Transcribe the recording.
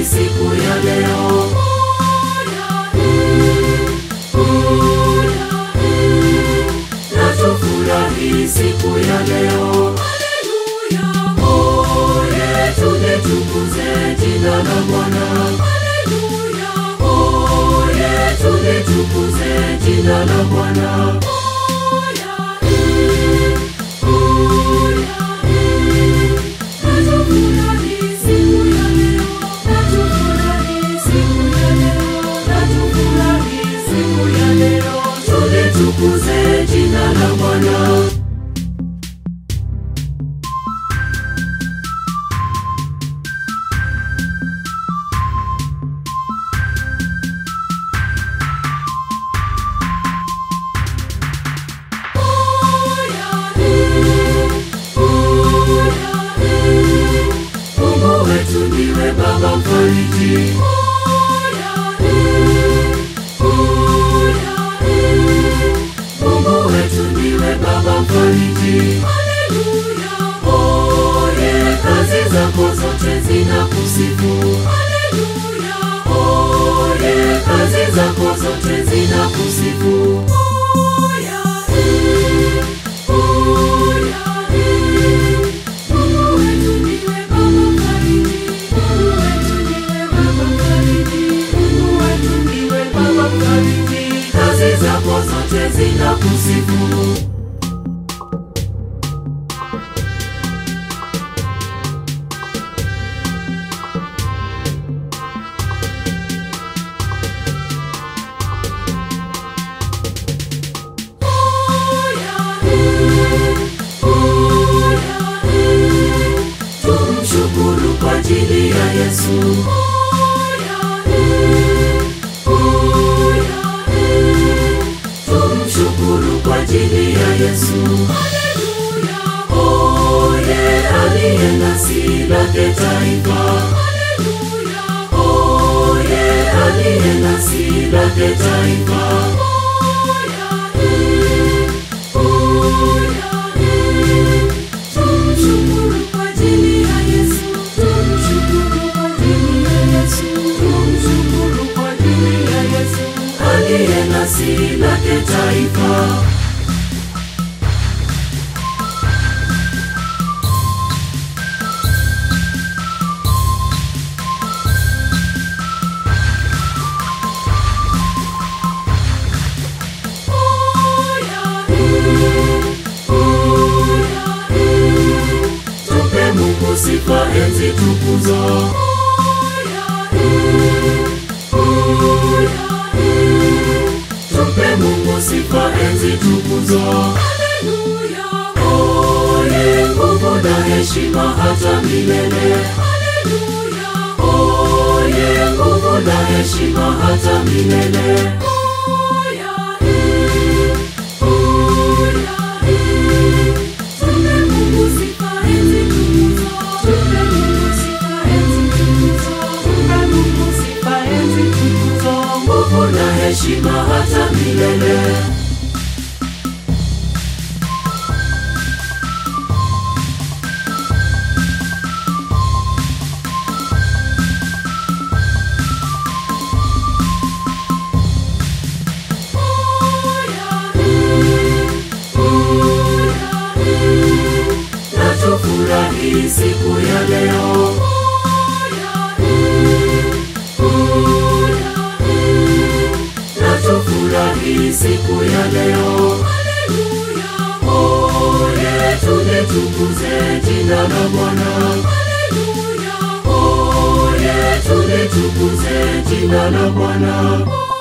tufurahi siku ya leo. Na tufurahi siku ya leo. Oye, tulitukuze jina la Bwana. Oye, tulitukuze jina la Bwana. Tulitukuze jina la Bwana. Mungu wetu ndiwe Baba mfariji. Mungu wetu ndiwe Baba mfariji. Oye, kazi zako zote zinakusifu. Oye, kazi zako zote zinakusifu. Kazi zako zote zinakusifu. Tumshukuru kwa ajili ya Yesu. Tumshukuru kwa ajili ya Yesu. Oye, aliye nasi lake taifa. Oye, aliye nasi lake taifa. Tumshukuru kwa ajili ya Yesu. Tumshukuru kwa ajili ya Yesu. Tumshukuru kwa ajili ya Yesu. Aliye nasi lake taifa. Tupe Mungu sifa, enzi, tukuzo. Tupe Mungu sifa, enzi, tukuzo. Oye, nguvu na heshima hata milele. Oye, nguvu na heshima hata milele. Nguvu na heshima hata milele. Na tufurahi siku ya leo. Na tufurahi siku ya leo. Oye, tulitukuze jina la Bwana. Oye, tulitukuze jina la Bwana.